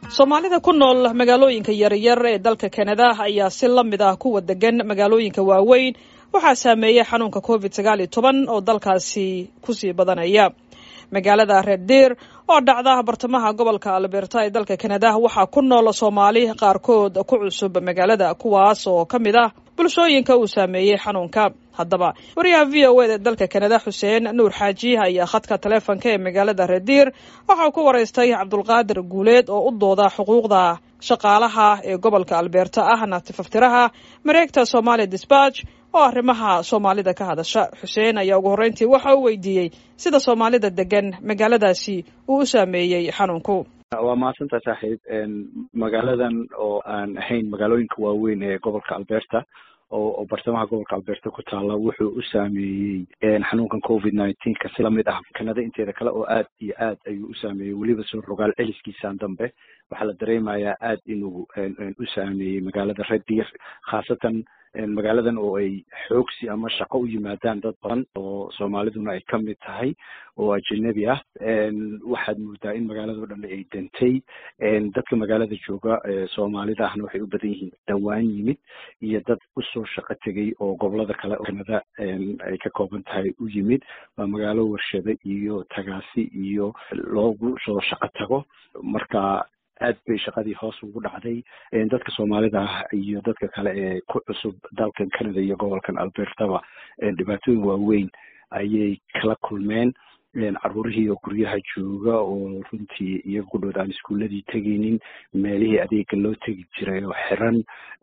soomaalida ku nool magaalooyinka yaryar ee dalka kanada ayaa si la mid ah kuwa degan magaalooyinka waaweyn waxaa saameeyey xanuunka covid sagaal iyo toban oo dalkaasi kusii badanaya magaalada red deer oo dhacda bartamaha gobolka alberta ee dalka kanada waxaa ku nool soomaali qaarkood ku cusub magaalada kuwaas oo ka mid ah bulshooyinka uu saameeyey xanuunka haddaba wariyaha v o eda dalka kanada xuseen nuur xaaji ayaa khadka taleefonka ee magaalada rediir waxauu ku waraystay cabdulqaadir guuleed oo u dooda xuquuqda shaqaalaha ee gobolka alberta ahna tifaftiraha mareegta somaali disbatch oo arrimaha soomaalida ka hadasha xuseen ayaa ugu horreyntii waxa uu weydiiyey sida soomaalida degan magaaladaasi uu u saameeyey xanuunku waa mahadsantaa saaxiib magaaladan oo aan ahayn magaalooyinka waaweyn ee gobolka alberta oo bartamaha gobolka alberta ku taala wuxuu u saameeyey xanuunkan covid nineteenka si lamid ah kanada inteeda kale oo aad iyo aad ayuu u saameeyey weliba soo rogaal celiskiisaan dambe waxaa la dareemayaa aad inuu u saameeyey magaalada rediir khaasatan magaaladan oo ay xoogsi ama shaqo u yimaadaan dad badan oo soomaaliduna ay kamid tahay oo ajanabi ah waxaad moodaa in magaalado dhan ay dantay dadka magaalada jooga soomaalida ahna waxay u badan yihiin dhawaan yimid iyo dad usoo shaqo tegay oo gobolada kale oo kanada ay ka kooban tahay u yimid waa magaalo warshado iyo tagaasi iyo loogu soo shaqo tago marka aad bay shaqadii hoos ugu dhacday dadka soomaalida ah iyo dadka kale ee ku cusub dalkan canada iyo gobolkan albertaba dhibaatooyin waaweyn ayay kala kulmeen caruurihii oo guryaha jooga oo runtii iyaga ku dhood aan iskuuladii tegaynin meelihii adeega loo tegi jiray oo xiran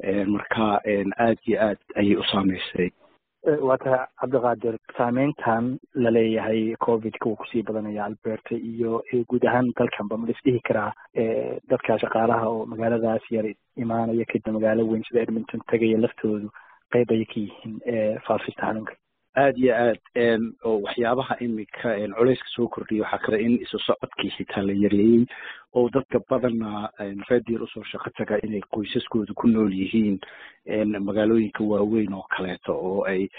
marka aad iyo aad ayay u saameysay waa tahay cabdiqaadir saameyntan laleeyahay covidka uu kusii badanaya alberta iyo guud ahaan dalkanba ma lisdhihi karaa dadka shaqaalaha oo magaaladaas yar imaanaya kadib magaalo weyn sida edmonton tegaya laftoodu qeyb ayay ka yihiin faafista xanuunka aad iyo aad oo waxyaabaha imika culeyska soo kordhiyay waxaa kale in isu socodkii xitaa la yareeyey oo dadka badana redier usoo shaqo taga inay qoysaskooda ku nool yihiin magaalooyinka waaweyn oo kaleeto oo ay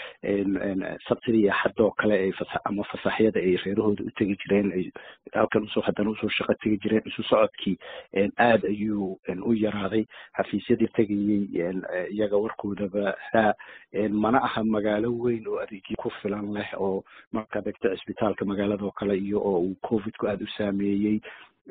sabtida iyo axad oo kale ay fasa ama fasaxyada ay reerahooda u tegi jireen ay halkan usoo haddana usoo shaqo tegi jireen isu socodkii aad ayuu u yaraaday xafiisyadii tegayey iyaga warkoodaba ha mana aha magaalo weyn oo adeegyo ku filan leh oo markaad egto cisbitaalka magaalada oo kale iyo oo uu covidku aada u saameeyey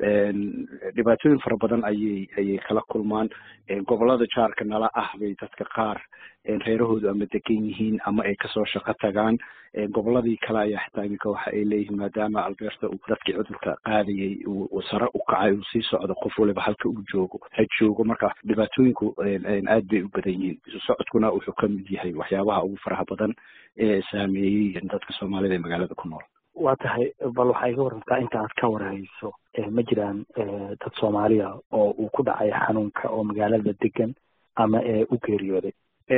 dhibaatooyin fara badan ayay ayay kala kulmaan gobolada jaarka nala ah bay dadka qaar reerahoodu ama degan yihiin ama ay kasoo shaqo tagaan goboladii kale ayaa xitaa iminka waxa ay leeyihiin maadaama alberta uu dadkii cudurka qaadayay uu sare u kacay uu sii socdo qof waliba halka uu joogo ha joogo marka dhibaatooyinku aad bay u badan yihiin isu socodkuna wuxuu kamid yahay waxyaabaha ugu faraha badan ee saameeyey dadka soomaalida ee magaalada ku nool waa tahay bal waxaa iga warantaa inta aad ka warhayso ma jiraan dad soomaaliya oo uu ku dhacay xanuunka oo magaalada degan ama u geeriyooday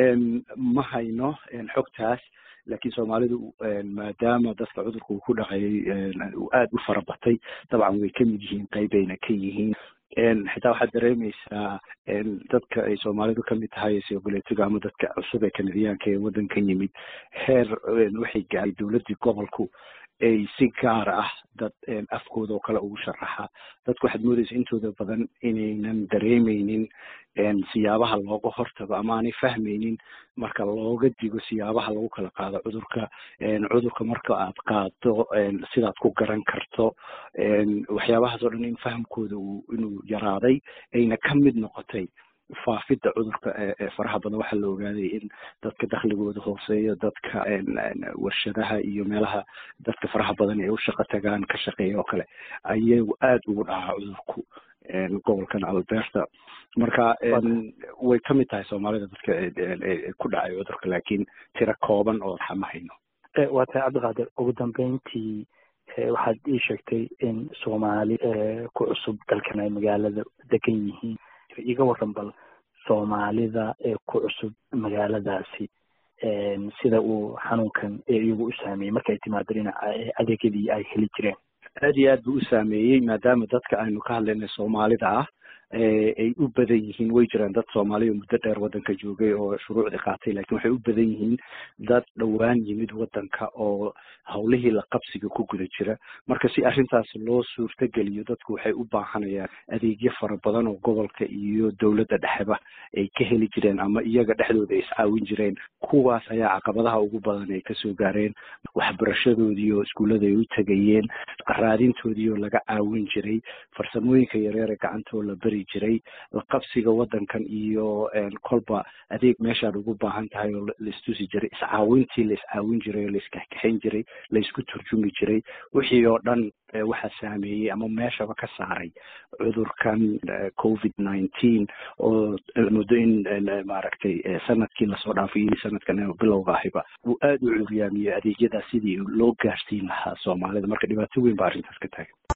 ma hayno xogtaas laakiin soomaalidu maadaama dadka cudurka uu ku dhacayay uu aada u fara batay dabcan way kamid yihiin qeybayna ka yihiin xitaa waxaad dareemeysaa dadka ay soomaalidu kamid tahay sogoleetiga ama dadka cusub ee kanadiyaanka ee waddankan yimid heer waxay gaaray dowladdii gobolku ay si gaar ah dad afkooda oo kale ugu sharaxa dadku waxaad moodeysa intooda badan inaynan dareemeynin siyaabaha looga hortago ama aanay fahmeynin marka looga digo siyaabaha lagu kala qaado cudurka cudurka marka aad qaado sidaad ku garan karto waxyaabahaas oo dhan in fahamkooda uu inuu yaraaday ayna ka mid noqotay faafidda cudurka ee faraha badan waxaa la ogaaday in dadka dakhligooda hooseeyo dadka warshadaha iyo meelaha dadka faraha badan ay u shaqo tagaan ka shaqeeya oo kale ayagu aada ugu dhacaa cudurku gobolkan alberta marka way kamid tahay soomaalida dadka ku dhacay cudurka laakiin tiro kooban oo ma hayno waa tahay cabdiqaadir ugu dambeyntii waxaad ii sheegtay in soomaali ku cusub dalkan ay magaalada degan yihiin iga waran bal soomaalida ee ku cusub magaaladaasi sida uu xanuunkan iyagu u saameeyey markay timaado dhinaca adeegyadii ay heli jireen aad iyo aad buu u saameeyey maadaama dadka aynu ka hadlaynay soomaalida ah ay u badan yihiin way jiraan dad soomaaliya muddo dheer waddanka joogay oo shuruucdii qaatay lakin waxay u badan yihiin dad dhowaan yimid waddanka oo howlihii la qabsiga ku guda jira marka si arrintaas loo suurtageliyo dadku waxay u baahanayaan adeegyo fara badan oo gobolka iyo dowladda dhexeba ay ka heli jireen ama iyaga dhexdooda ay iscaawin jireen kuwaas ayaa caqabadaha ugu badan ay kasoo gaareen waxbarashadoodii oo iskuullada ay u tegayeen raadintoodii oo laga caawin jiray farsamooyinka yareer ee gacantoo la beri jiray la qabsiga waddankan iyo kolba adeeg meeshaad ugu baahan tahay oo laistusi jiray iscaawintii la iscaawin jiray oo laiskaxkaxayn jiray laisku turjumi jiray wixii oo dhan waxaa saameeyey ama meeshaba ka saaray cudurkan covid nineteen oo muddo in maaragtay sanadkii lasoo dhaafay iyo sanadkan bilowga ahiba uu aada u curyaamiyey adeegyadaas sidii loo gaarsiin lahaa soomaalida marka dhibaato weyn ba arrintaas ka taagan